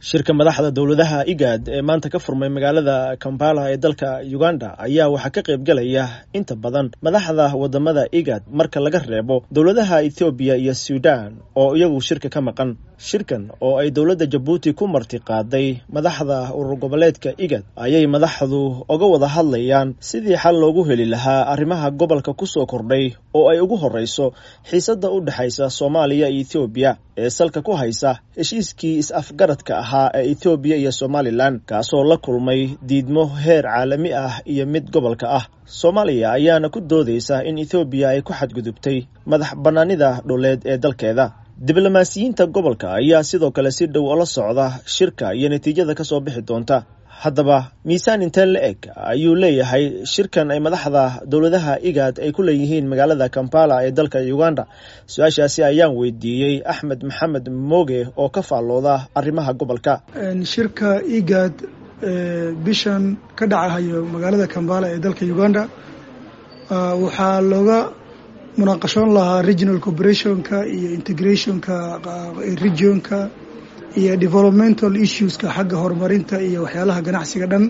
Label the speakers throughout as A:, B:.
A: shirka madaxda dowladaha igaad ee maanta ka furmay magaalada kampala ee dalka uganda ayaa waxaa ka qayb galaya inta badan madaxda wadamada igaad marka laga reebo dowladaha ethoobiya iyo sudan oo iyagu shirka ka maqan shirkan oo ay dowladda jabuuti ku marti qaaday madaxda urur goboleedka igad ayay madaxdu oga wada hadlayaan sidii xal loogu heli lahaa arrimaha gobolka kusoo kordhay oo ay ugu horreyso xiisadda u dhexaysa soomaaliya iyo ethoobiya ee salka ku haysa heshiiskii is-afgaradka ahaa ee ethoobiya iyo somalilan kaasoo la kulmay diidmo heer caalami ah iyo mid gobolka ah soomaaliya ayaana ku doodaysa in ethoobiya ay ku xadgudubtay madax bannaanida dhuleed ee dalkeeda diblomaasiyiinta gobolka ayaa sidoo kale si dhow ola socda shirka iyo natiijada kasoo bixi doonta haddaba miisaan intee la eg ayuu leeyahay shirkan ay madaxda dowladaha igaad ay ku leeyihiin magaalada kampala ee dalka uganda su-aashaasi ayaan weydiiyey axmed maxamed mooge oo ka faallooda arrimaha gobolka
B: shirka igaad bishan ka dhacahayo magaalada kampala ee dalka uganda waxaa looga munaaqashoon lahaa regional cooperationka iyo integrationka regionka iyo developmental issueska xagga horumarinta iyo waxyaalaha ganacsiga dhan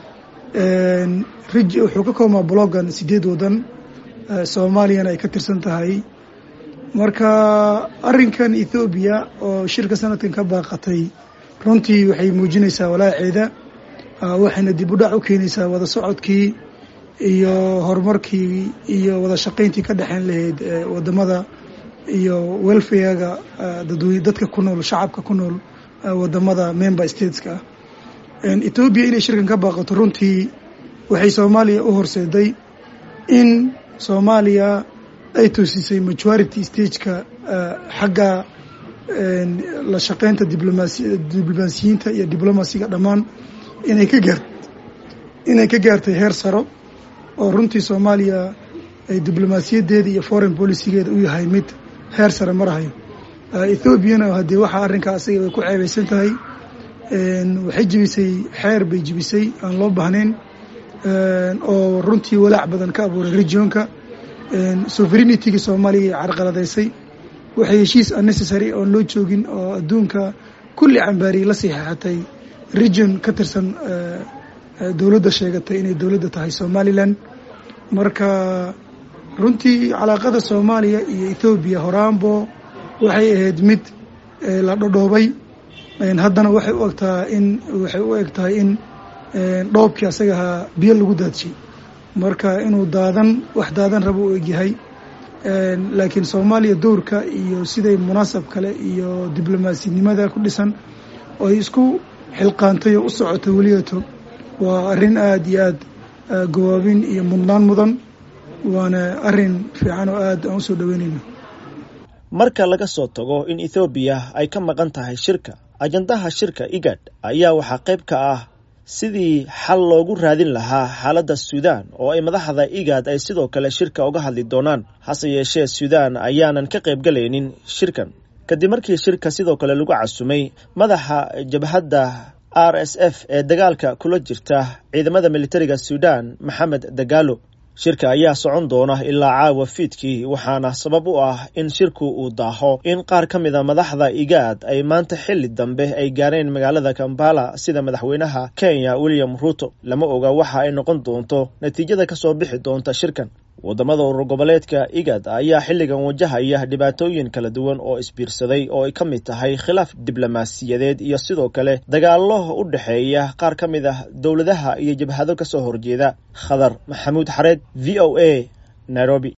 B: wuxuu ka koobmaa bloggan sideed waddan soomaaliyana ay ka tirsan tahay marka arrinkan ethoobiya oo shirka sanadkan ka baaqatay runtii waxay muujinaysaa walaaceeda waxayna dib u dhac u keenaysaa wada socodkii iyo horumarkii iyo wada shaqayntii ka dhexeyn lahayd wadamada iyo welfarega dadka ku nool shacabka ku nool wadamada member stateska ah ethoobiya inay shirkan ka baaqato runtii waxay soomaaliya u horseeday in soomaaliya ay toosisay majority stageka xagga la shaqeynta diblomaasiyiinta iyo diblomasiga dhammaan inay ka gaar inay ka gaartay heer saro oo runtii soomaaliya ay diblomaasiyadeeda iyo foreign policygeeda u yahay mid heer sare marahayo ethoobiana haddii waxaa arrinkaa asaga way ku ceebeysan tahay waxay jebisay xeer bay jebisay aan loo baahnayn oo runtii walaac badan ka abuuray regionka sovereignity-ga soomaaliya ay carqaladaysay waxay heshiis unnecessary oon loo joogin oo adduunka kulli cambaariyay la saxeexatay region ka tirsan dowladda sheegatay inay dowladda tahay somalilan marka runtii calaaqada soomaaliya iyo ethoobiya horaanbo waxay ahayd mid la dhodhoobay haddana waxay u egtaa in waxay u eg tahay in dhoobkii asagahaa biyo lagu daadshay marka inuu daadan wax daadan rabo u egyahay laakiin soomaaliya dowrka iyo siday munaasab kale iyo diblomasinimada ku dhisan oo ay isku xilqaantay oo u socotay weliyato waa arrin aada iyo aada gawaabin iyo mudnaan mudan waana arrin fiican oo aada aan usoo dhaweynayno
A: marka laga soo tago in ethoobiya ay ka maqan tahay shirka ajandaha shirka igad ayaa waxaa qayb ka ah sidii xal loogu raadin lahaa xaaladda suudaan oo ay madaxda igaad ay sidoo kale shirka uga hadli doonaan hase yeeshee suudaan ayaanan ka qayb galaynin shirkan kadib markii shirka sidoo kale lagu casumay madaxa jabhadda r s f ee dagaalka kula jirta ciidamada militariga suudaan maxamed dagaalo shirka ayaa socon doona ilaa caawa fiidkii waxaana sabab u ah in shirku uu daaho in qaar ka mid a madaxda igaad ay maanta xilli dambe ay gaareen magaalada kampala sida madaxweynaha kenya william ruto lama oga waxa ay noqon doonto natiijada kasoo bixi doonta shirkan wadamada urur goboleedka igad ayaa xilligan wajahaya dhibaatooyin kala duwan oo isbiirsaday oo ay ka mid tahay khilaaf diblomaasiyadeed iyo sidoo kale dagaallo u dhexeeya qaar ka mid ah dowladaha iyo jabhado kasoo horjeeda khadar maxamuud xareed v o a nairobi